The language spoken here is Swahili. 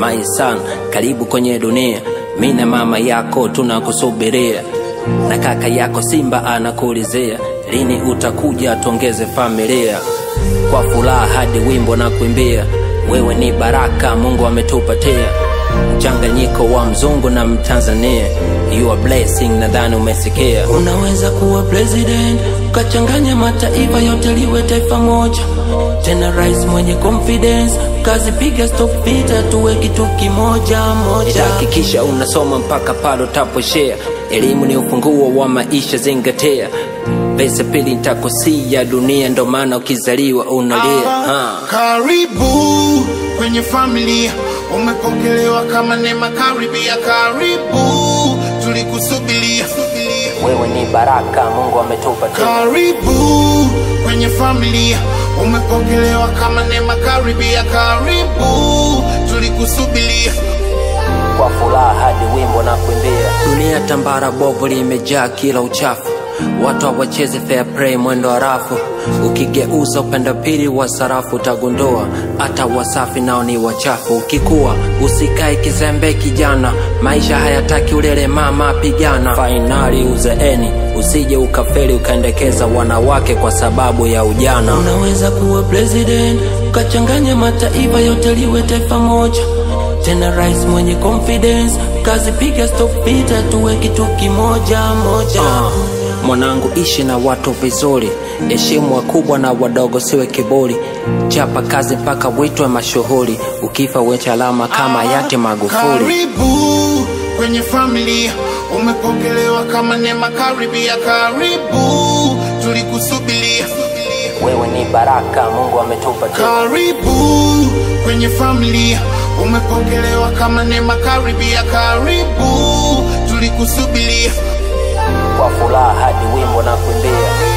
my son, karibu kwenye dunia. Mi na mama yako tunakusubiria, na kaka yako Simba anakuulizia lini utakuja tuongeze familia. Kwa furaha hadi wimbo na kuimbia, wewe ni baraka Mungu ametupatia, mchanganyiko wa mzungu na mtanzania. You are blessing, nadhani umesikia. Unaweza kuwa president ukachanganya mataifa yote liwe taifa moja, tena rais mwenye confidence, kazi piga stop vita, tuwe kitu kimoja moja. Hakikisha unasoma mpaka pale utaposhea. Elimu ni ufunguo wa maisha, zingatia. Pesa pili nitakusia dunia, ndo maana ukizaliwa unalia. Ah, Ah. Karibu kwenye familia, umepokelewa kama neema. Karibia, karibu, tulikusubiria. Wewe ni baraka Mungu ametupatia. Karibu kwenye familia, umepokelewa kama neema. Karibia, karibu, tulikusubiria. kwa furaha hadi wimbo na kuimbia. Dunia tambara bovu limejaa kila uchafu, watu hawachezi fair play mwendo harafu. Ukigeuza upande pili wa sarafu utagundua hata wasafi nao ni wachafu. Ukikuwa usikae kizembe kijana, maisha hayataki ulele mama, pigana. Fainali uzeeni, usije ukafeli ukaendekeza wanawake kwa sababu ya ujana. Unaweza kuwa president ukachanganya mataifa yote liwe taifa moja tena rais mwenye confidence, kazi piga stop vita, tuwe kitu kimoja moja. Uh, mwanangu, ishi na watu vizuri, heshimu wakubwa na wadogo, siwe kiburi, chapa kazi mpaka witwe mashuhuri, ukifa uache alama kama hayati Magufuli. Karibu kwenye familia, umepokelewa kama neema. Karibia, karibu, tulikusubiria. Wewe ni baraka Mungu ametupatia. Karibu kwenye familia, umepokelewa kama neema. Karibia, karibu, tulikusubiria. Kwa furaha hadi wimbo na kuimbia.